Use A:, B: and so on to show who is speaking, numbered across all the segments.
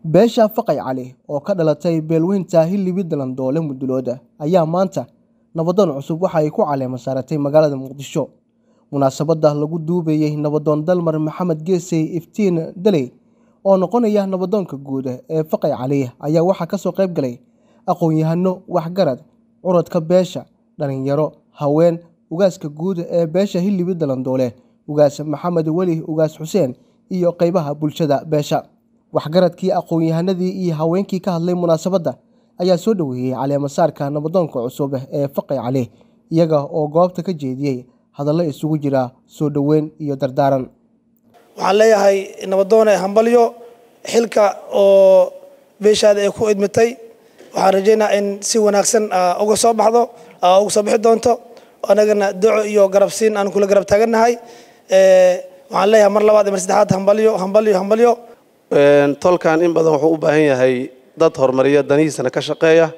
A: Beesha Faqay Cali oo ka dhalatay beelweynta Hillibir Dalandoole Mudulooda ayaa maanta nabadoon cusub waxa ay ku caleema saaratay magaalada Muqdisho. Munaasabadda lagu duubayay nabadoon Dalmar Maxamed Geesay Iftiin Daley oo noqonaya nabadoonka guud ee Faqay Cali ayaa waxaa kasoo qayb galay aqoon-yahano, waxgarad, curadka beesha, dhalinyaro, haween, ugaaska guud ee beesha Hillibir Dalandoole, ugaas Maxamed Weli ugaas Xuseen iyo qaybaha bulshada beesha. Waxgaradkii, aqoon-yahanadii iyo haweenkii ka hadlay munaasabadda ayaa soo dhoweeyay caleema saarka nabadoonka cusub ee Faqay Cali, iyaga oo goobta ka jeediyay hadallo isugu jira soo dhoweyn iyo dardaaran.
B: waxaan leeyahay nabadoone hambalyo xilka oo beeshaada ay ku idmitay waxaan rajeynaa in si wanaagsan aa uga soo baxdo aa uga soo bixi doonto anagana duco iyo garabsiin aan kula garab taagannahay waxaan leeyahay mar labaad iyo mar saddexaad hambalyo hambalyo hambalyo
C: tolkan in badan wuxuu u baahan yahay dad horumariya danihiisana ka shaqeeya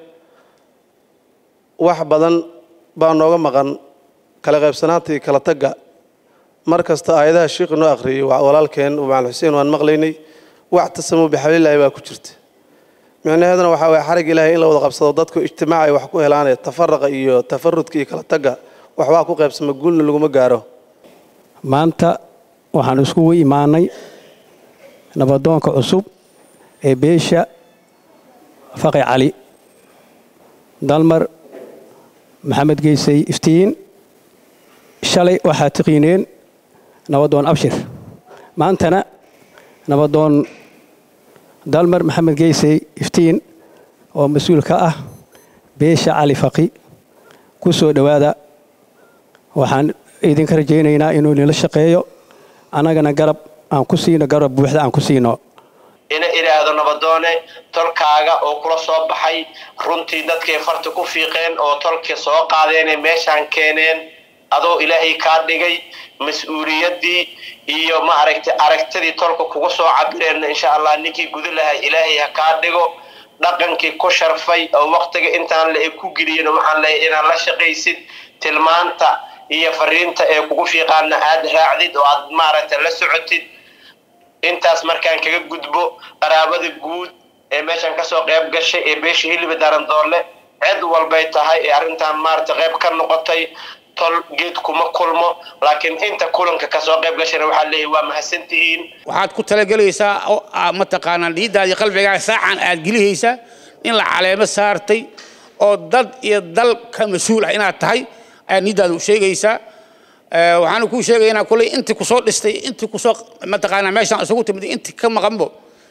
C: wax badan baa nooga maqan kala qaybsanaanta iyo kala tagga mar kasta aayadaha shiikhu noo akhriyey waa walaalkeen macalin xuseen waan maqlaynay wax tasamu bixablilaahi baa ku jirta micnaheeduna waxaa waye xarig ilaahay in la wada qabsado dadku ijtimaac ay wax ku helaane tafaraqa iyo tafarudka iyo kala tagga waxbaa ku qaybsama guulna laguma gaaro
D: maanta waxaan iskugu imaanay nabadoonka cusub ee beesha faqi cali dalmar maxamed geysay iftiin shalay waxaad tiqiineen nabadoon abshir maantana nabadoon dalmar maxamed geysay iftiin oo mas-uul ka ah beesha cali faqi ku soo dhowaada waxaan idinka rajaynaynaa inuu nila shaqeeyo annagana garab aan ku siino garab buuxda aan ku siino
E: ina idhaahdo nabadoone tolkaaga oo kula soo baxay runtii dadkay farta ku fiiqeen oo tolka soo qaadeenee meeshaan keeneen adoo ilaahay kaa dhigay mas-uuliyaddii iyo ma aragtay aragtidii tolka kugu soo cabireen insha allah ninkii guda lahay ilaahay ha kaa dhigo dhaqankii ku sharfay oo waqtiga intaan la ku geliyin waxaan leeyahay inaad la shaqaysid tilmaanta iyo fariinta ee kugu fiiqaana aad raacdid oo aad maaragtay la socotid intaas markaan kaga gudbo qaraabada guud ee meeshan kasoo qayb gashay ee beesha hiliba darandoole cid walbay tahay ee arrintan maaragtay qayb ka noqotay tol geed kuma kulmo laakiin inta kulanka kasoo qayb gashayna waxaa leeyahay waa mahadsantihiin
F: waxaad ku talagelaysaa oo mataqaanaa dhiiddaadii qalbigaaga saacan aad gelihaysaa in la caleemo saartay oo dad iyo dal ka mas-uul ah inaad tahay ayaad niiddaada u sheegaysaa waxaana kuu sheegaynaa kuley intii kusoo dhistay intii kusoo mataqaanaa meeshaan isugu timid intii ka maqanbo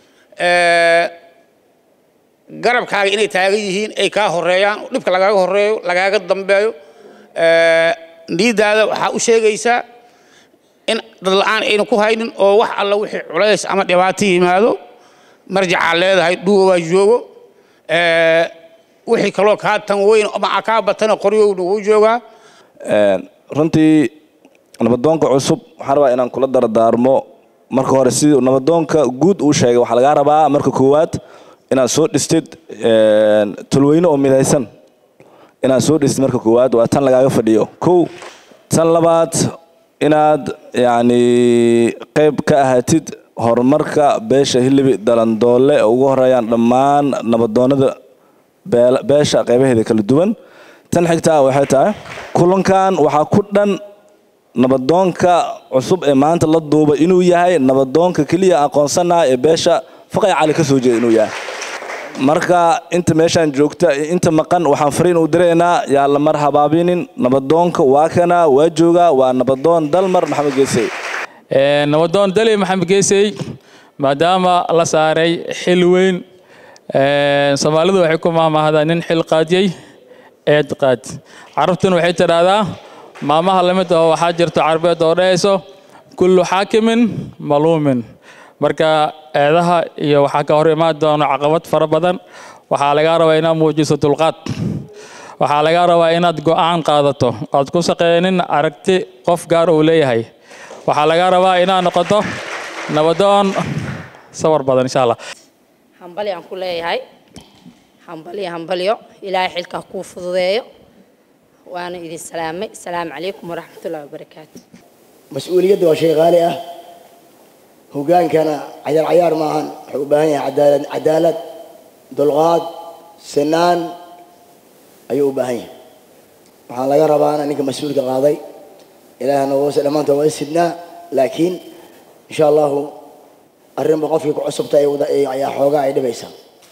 F: garabkaaga inay taagan yihiin ay kaa horeeyaan dhibka lagaaga horeeyo lagaaga dambeeyo niiddaada waxaa u sheegaysaa in dad la-aan aynu ku haynin oo wax alla wixii culays ama dhibaato yimaado marjacaa leedahay dhuwabaa joogo wixii kaloo kaa tan weyn ama kaa batana qoryowna wuu joogaa
G: runtii nabadoonka cusub waxaan rabaa inaan kula dardaarmo marka hore sidii nabadoonka guud uu sheegay waxaa lagaa rabaa marka koowaad inaad soo dhistid tolweyne oo midaysan inaad soo dhistid marka koowaad waa tan lagaaga fadhiyo kow tan labaad inaad yacni qayb ka ahaatid horumarka beesha hilibi dalandoole oo ugu horeeyaan dhammaan nabadoonada beesha qaybaheeda kala duwan tan xigtaa waxay tahay kulankan waxaa ku dhan nabadoonka cusub ee maanta la duuba inuu yahay nabadoonka keliya aqoonsanaha ee beesha faqay cali ka soo jeeda inuu yahay marka inta meeshaan joogta inta maqan waxaan fariin u diraynaa yaa la mar habaabinin nabadoonka waa kana waa joogaa waa nabadoon dalmar maxamed geesey
H: nabadoon dali maxamed geesey maadaama la saaray xil weyn soomaalidu waxay ku maamahdaa nin xil qaadiyey eed qaad carabtuna waxay tidhaahdaa maamaha lamid oo waxaa jirto carbeed oo dhahayso kullu xaakimin maluumin marka eedaha iyo waxaa ka hor imaan doono caqabad fara badan waxaa lagaa rabaa inaad muujiso dulqaad waxaa lagaa rabaa inaad go'aan qaadato ood ku shaqeynin aragti qof gaar uu leeyahay waxaa lagaa rabaa inaad noqoto nabadoon sawar badan insha allah
I: hambali aan ku leeyahay hambalyo hambalyo ilaahay xilkaa kuu fududeeyo waana idin salaamay asalaamu calaykum waraxmatullahi wabarakaatu
J: mas-uuliyadda waa shay qaali ah hogaankana cayaar cayaar maahan wuxuu u baahan yahay cadaalad cadaalad dulqaad sinaan ayuu u baahan yahay waxaan laga rabaana ninka mas-uulka qaaday ilaahna wose dhammaanta waa sidnaa laakiin insha allahu arrinba qofkii ku cusubta ayaa xoogaa ay dhibaysaa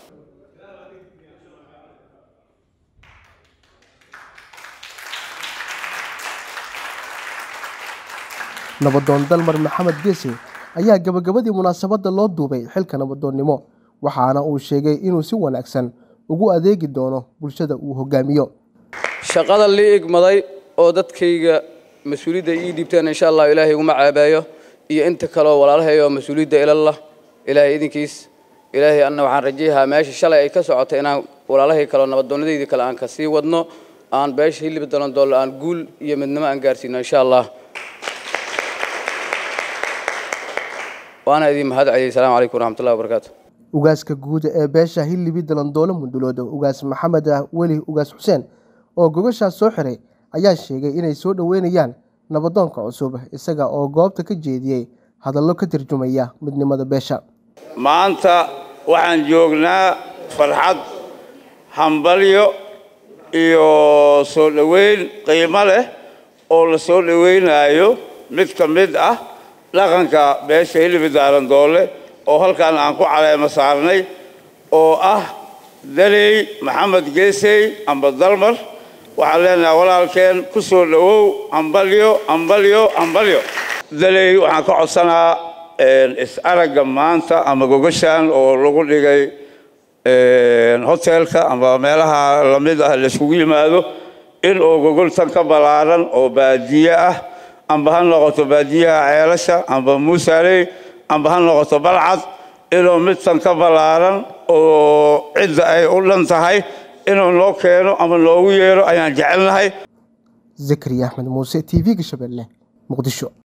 A: nabadoon dalmar maxamed geese ayaa gabagabadii munaasabadda loo duubay xilka nabadoonnimo waxaana uu sheegay inuu si wanaagsan ugu adeegi doono bulshada uu hogaamiyo
K: shaqada lii igmaday oo dadkayga mas-uuliyadda ii dhiibteen insha allah ilaahay iguma caabayo iyo inta kaleoo walaalahayo mas-uuliyadda ilallah ilaahay idinkiis ilaahay anna waxaan rajayahaa meesha shalay ay ka socotay inaan walaalahay kaleo nabadoonnadaydii kale aan ka sii wadno aan beesha hilib dalan doollo aan guul iyo midnimo aan gaarsiino insha allah waana idin mahad celiyey asalaamu calaykum waraxmatullahi wabarakaatu
A: ugaaska guud ee beesha hilibi dalandoole munduloodo ugaas maxamed weli ugaas xuseen oo gogashaas soo xiray ayaa sheegay inay soo dhoweynayaan nabadoonka cusub isaga oo goobta ka jeediyey hadallo ka tarjumaya midnimada beesha
L: maanta waxaan joognaa farxad hambalyo iyo soo dhoweyn qiimo leh oo la soo dhoweynaayo mid ka mid ah dhaqanka beesha hilibi daarandoole oo halkan aan ku caleemo saarnay oo ah daley maxamed geesey amba dalmar waxaan leenahay walaalkeen ku soo dhowow hambalyo hambalyo hambalyo daley waxaan ka codsanaa is-aragga maanta ama gogashan oo lagu dhigay hotelka ama meelaha lamid ah layskugu yimaado in uu gogoltan ka ballaaran oo baadiye ah amba ha noqoto baadiyaha ceelasha amba muusaaley amba ha noqoto balcad inuu midtan ka ballaaran oo cidda ay u dhan tahay inuu noo keeno ama noogu yeero ayaan jecelnahay
A: zakariya axmed muuse t v-ga shabeelle muqdisho